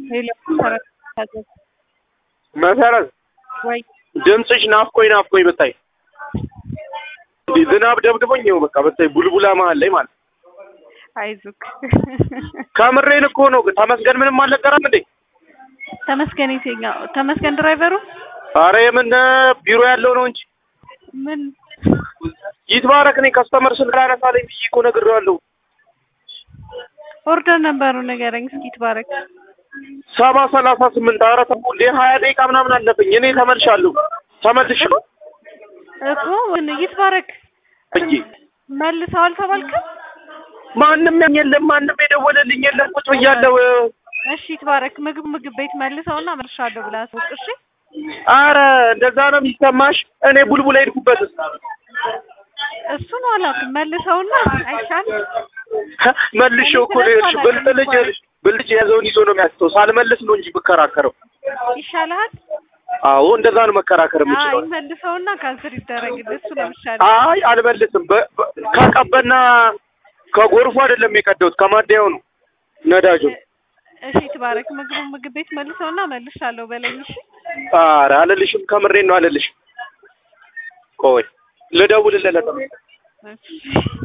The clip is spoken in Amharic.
ሄሎ መሰረት ታዘዝ መሰረት ወይ ድምፅሽ ናፍቆኝ ናፍቆኝ ብታይ እንዲህ ዝናብ ደብድቦኝ ይኸው በቃ ብታይ ቡልቡላ መሀል ላይ ማለት አይዞክ ከምሬን እኮ ነው። ተመስገን ምንም አልነገራም እንዴ? ተመስገን የትኛው ተመስገን ድራይቨሩ አረ የምን ቢሮ ያለው ነው እንጂ ምን ይትባረክ እኔ ከስተመር ስልክ ላነሳለኝ ብዬ እኮ ነግሬዋለሁ። ኦርደር ነበሩ ንገረኝ እስኪ ትባረክ ሰባ ሰላሳ ስምንት አረ ተው እንዴ ሀያ ደቂቃ ምናምን አለፈኝ። እኔ ተመልሻለሁ ተመልሼ እኮ ይትባረክ እዬ መልሰው አልተባልክም? ማንም የለም ማንም የደወለልኝ የለም። ቁጭ ብያለሁ። እሺ ይትባረክ ምግብ ምግብ ቤት መልሰውና መልሻለሁ ብላ አስወቅ። እሺ አረ እንደዛ ነው የሚሰማሽ? እኔ ቡልቡላ ሄድኩበት እሱ ነው አላውቅም። መልሰውና አይሻል መልሼው እኮ ነው የሄድሽው። ብልጥ ልጅ ብልጥ የያዘውን ይዞ ነው የሚያስተው። ሳልመልስ ነው እንጂ ብከራከረው። ይሻልሃል። አዎ እንደዛ ነው መከራከር የምችለው። አይ መልሰውና ካንስር ይደረግልህ። እሱ ነው የሚሻለው። አይ አልመልስም። በ- በ- ከቀበና ከጎርፉ አይደለም የቀደውት ከማደያው ነው ነዳጁ። እሺ ትባረክ ምግቡ ምግብ ቤት መልሰውና መልሻለሁ በለኝ። እሺ ኧረ አልልሽም፣ ከምሬን ነው አልልሽም። ቆይ ልደውልለት። እሺ